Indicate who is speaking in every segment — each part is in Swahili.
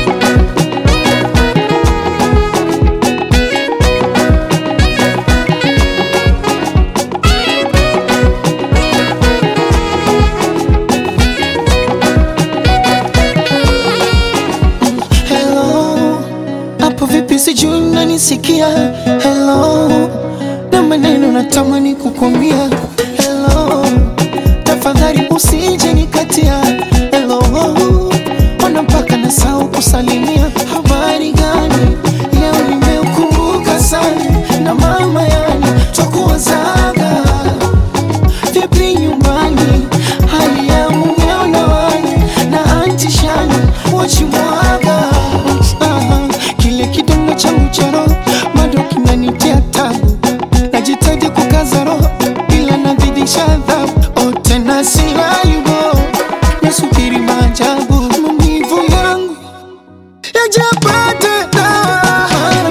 Speaker 1: Hello, hapo vipi? Sijui unanisikia? Hello, na maneno natamani kukwambia. Hello, tafadhali usije nikatia. Hello, ona mpaka nasahau kusalimia. Habari gani? Leo nimeukumbuka sana na mama, yani twakuwazaga vipi nyumbani, hali ya mumeo na wani na anti shani wachimwaga. Aha, kile kidomo changu cha roho bado kinanitia tabu, najitaji kukaza roho ila nazidisha adhabu. Oh, tena silayubo, nasubiri maajabu, maumivu yangu yajapata dawa.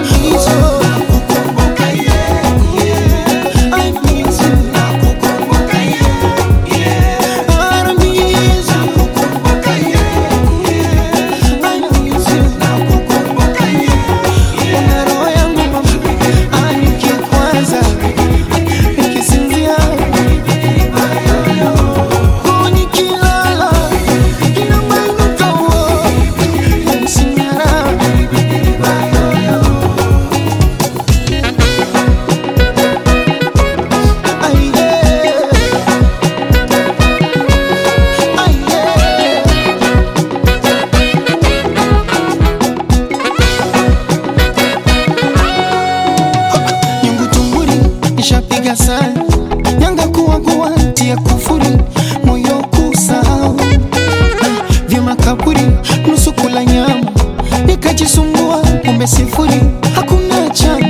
Speaker 1: I miss you. nyungu tunguri nishapiga sana nyanga kuwagua tia kufuri moyo kusahau Ah, vya makaburi nusu kula nyama nikajisumbua kumbe sifuri hakuna cha